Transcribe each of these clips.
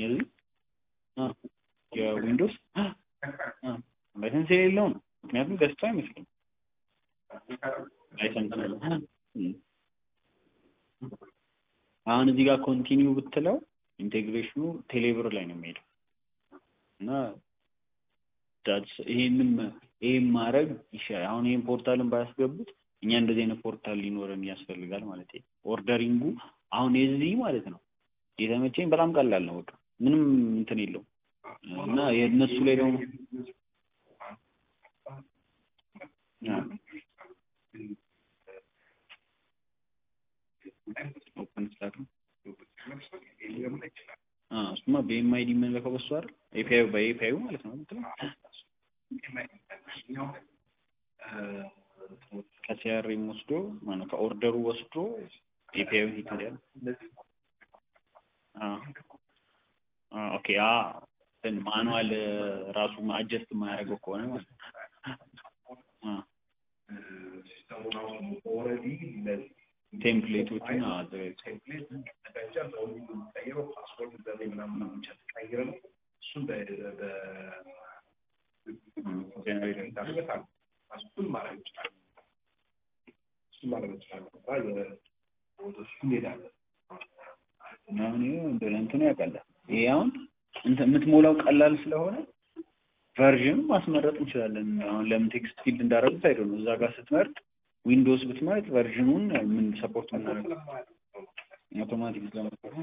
የዚህ አ የዊንዶውስ አ ላይሰንስ የሌለው ነው። ምክንያቱም ገዝቶ አይመስልም ላይሰንስ ነው። እም። አሁን እዚህ ጋር ኮንቲኒው ብትለው ኢንቴግሬሽኑ ቴሌብር ላይ ነው የሚሄደው እና ዳትስ ይሄንም ይሄን ማድረግ ይሻላል። አሁን ይሄን ፖርታልን ባያስገቡት እኛ እንደዚህ አይነት ፖርታል ሊኖረን ያስፈልጋል ማለት ነው። ኦርደሪንጉ አሁን የዚህ ማለት ነው የተመቸኝ በጣም ቀላል ነው። በቃ ምንም እንትን የለውም እና የእነሱ ላይ ደግሞ ኦፕን ስታክ ነው እሱማ በኤምአይዲ የምንለከው በሱ አይደል? ኤፒአይ በኤፒአዩ ማለት ነው የምትለው ከሲአርኤም ወስዶ ማነው ከኦርደሩ ወስዶ ኤፒአዩ ይሄዳል። ኦኬ አ እንትን ማኑዋል ራሱ አጀስት የማያደርገው ከሆነ ማለት ነው። ቴምፕሌቶችን አዘጋጅቶ አሁን ይሄ እንደ እንትኑ ያቀላል። ይሄ አሁን እንትን የምትሞላው ቀላል ስለሆነ ቨርዥን ማስመረጥ እንችላለን። አሁን ለምን ቴክስት ፊልድ እንዳደረጉት አይደው ነው። እዛ ጋር ስትመርጥ ዊንዶውስ ብትመርጥ ቨርዥኑን ምን ሰፖርት የምናደርገው አውቶማቲክ ስለመጣ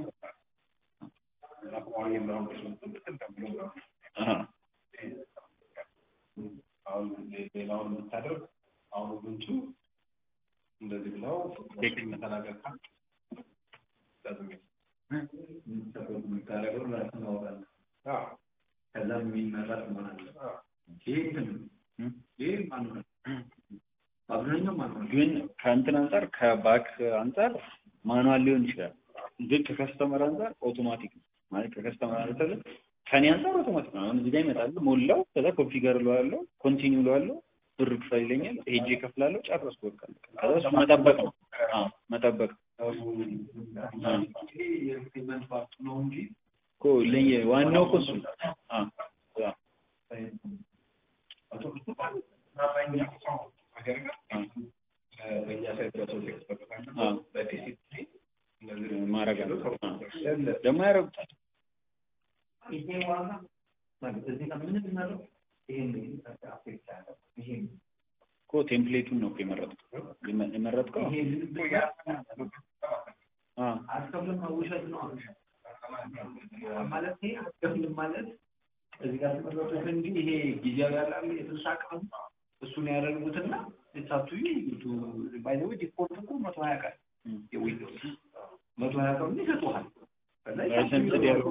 አሁን ሌላውን የምታደርግ አሁን ብንቹ እንደዚህ ብለው ተናገር የምታደርገው ራስን ማውጣት ከዛ የሚመረጥ ማለት ነው። ይሄ እንትን ይሄ ማኑዋል አብዛኛው ማኑዋል ግን ከእንትን አንጻር ከባክ አንጻር ማኑዋል ሊሆን ይችላል። ግን ከከስተመር አንጻር ኦቶማቲክ ነው ማለት ከከስተመር አንጻር ከኔ አንጻር አውቶማቲክ ነው። አሁን እዚህ ጋር ይመጣል፣ ሞላው፣ ከዛ ኮንፊገር እለዋለሁ፣ ኮንቲኒው እለዋለሁ፣ ብር ክፈል ይለኛል፣ ሄጄ እከፍላለሁ፣ ጨረስኩ በቃ። ከዛ እሱ መጠበቅ ነው። አዎ መጠበቅ የፔመንት ፓርቱ ነው እንጂ እኮ ለየ ዋናው እኮ እሱ አዎ አዎ በእኛ ሳይት በሰው ኤክስፐርት አዎ በዲሲፕሊን ማድረግ አለ ደግሞ ያደርጉታል። ይሄ ዋጋ ማለት እዚህ ጋር ምንም እናደርግ ይሄን አፌክት ያለው ይሄ እኮ ቴምፕሌቱን ነው እኮ የመረጥከው የመ- የመረጥከው ይሄ አዎ አስከፍልም ውሸት ነው ማለት ይሄ አስከፍልም ማለት እዚህ ጋር ተመረጡት እንጂ ይሄ ጊዜያዊ ያላለ የስልሳ ቀን እሱን ያደርጉትና የሳቱ ባይዘው ዲፎልት እኮ መቶ ሀያ ቀን የዊንዶውስ መቶ ሀያ ቀን ይሰጡሃል ከዛ ላይሰንስድ ያልሆነ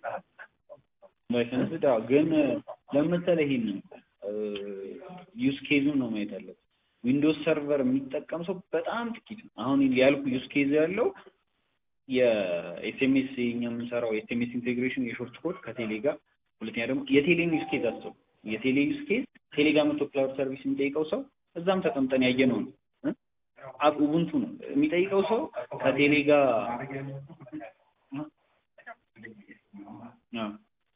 ላይሰንስ ዳ ግን ለምሳሌ ይሄንን ዩስ ኬዙን ነው ማየት ያለብን። ዊንዶውስ ሰርቨር የሚጠቀም ሰው በጣም ጥቂት ነው። አሁን ያልኩ ዩስ ኬዝ ያለው የኤስኤምኤስ የኛ የምንሰራው የኤስኤምኤስ ኢንቴግሬሽን የሾርት ኮድ ከቴሌ ጋር፣ ሁለተኛ ደግሞ የቴሌን ዩስ ኬዝ አስቡ። የቴሌ ዩስ ኬዝ ቴሌ ጋር መቶ ክላውድ ሰርቪስ የሚጠይቀው ሰው እዛም ተቀምጠን ያየነው ነው። አብ ኡቡንቱ ነው የሚጠይቀው ሰው ከቴሌ ጋር አዎ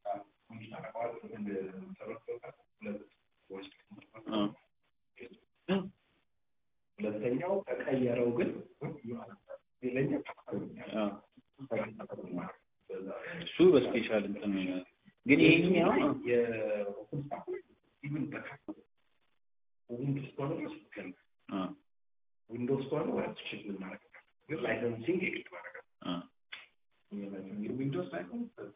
ሁለተኛው ተቀየረው ግን ሌላኛው አዎ እሱ በስፔሻል እንትን ነው። ግን ይሄኛው ኢቭን በካፕ ዊንዶውስ ከሆነ ድረስ ይገል አዎ ዊንዶውስ ከሆነ ወደ ችግር ማድረግ ግን ላይሰንሲንግ የግድ ማድረግ አዎ ዊንዶውስ ላይሰንስ